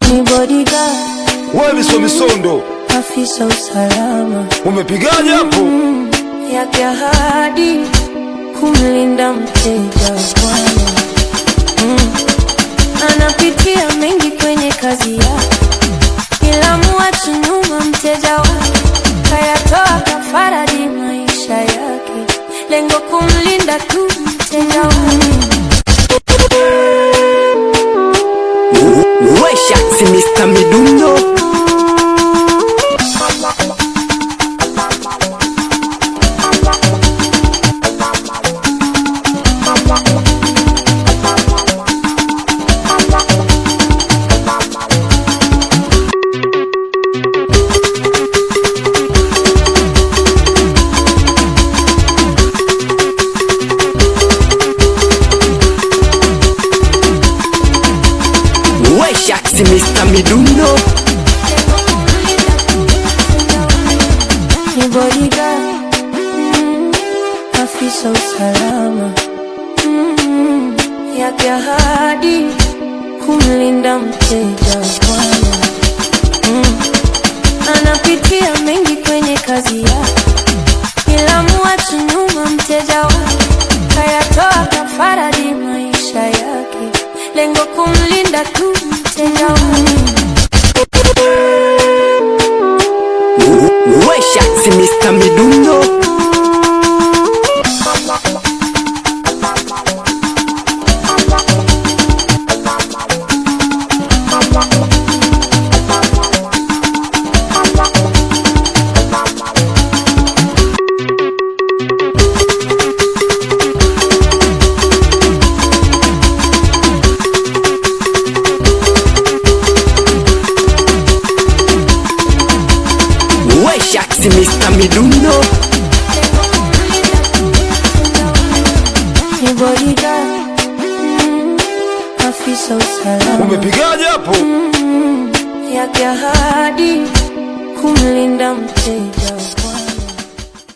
ni bodyguard, wewe miso misondo afisa usalama umepigaje hapo yake ahadi kumlinda mteja Bwana mm. Anapitia mengi kwenye kazi yake, ila muachi nyuma mteja wake, kayatoa kafaradi maisha yake, lengo kumlinda tu mteja wake. Wesha si Mr. Midundo Wesha si Mr. Midundo ni bodyguard, mm, afisa usalama mm, yake ahadi kumlinda mteja Bwana mm, anapitia mengi kwenye kazi yake, ila muachi nyuma mteja wake, kayatoa kafaradi maisha yake, lengo kumlinda tu mteja wake. Wesha si Mr. Midundo Wesha si Mr. Midundo ni bodyguard, mm, afisa usalama umepigaje hapo yake ahadi kumlinda mteja